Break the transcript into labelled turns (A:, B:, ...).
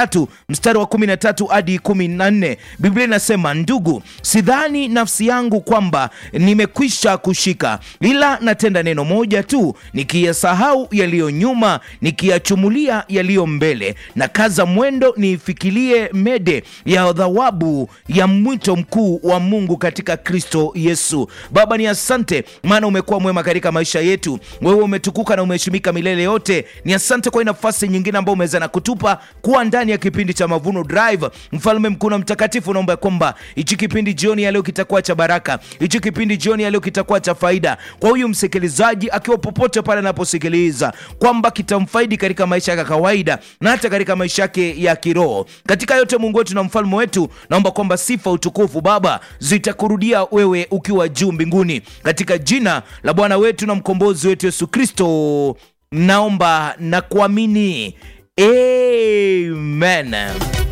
A: tatu mstari wa kumi na tatu hadi kumi na nne Biblia inasema ndugu, sidhani nafsi yangu kwamba nimekwisha kushika, ila natenda neno moja tu, nikiyasahau yaliyo nyuma, nikiyachumulia yaliyo mbele, na kaza mwendo niifikilie mede ya thawabu ya mwito mkuu wa Mungu katika Kristo Yesu. Baba, ni asante maana umekuwa mwema katika maisha yetu. Wewe umetukuka na umeheshimika milele yote. Ni asante kwa hii nafasi nyingine ambayo umeweza na kutupa kuwa ndani ya kipindi cha Mavuno Drive. Mfalme mkuu na mtakatifu, naomba kwamba hichi kipindi jioni ya leo kitakuwa cha baraka, hichi kipindi jioni ya leo kitakuwa cha faida kwa huyu msikilizaji akiwa popote pale anaposikiliza, kwamba kitamfaidi katika maisha yake ya kawaida na hata katika maisha yake ya kiroho. Katika yote, Mungu wetu na mfalme wetu, naomba kwamba sifa, utukufu Baba zitakurudia wewe ukiwa juu mbinguni, katika jina la Bwana wetu na mkombozi wetu Yesu Kristo naomba na kuamini, amen.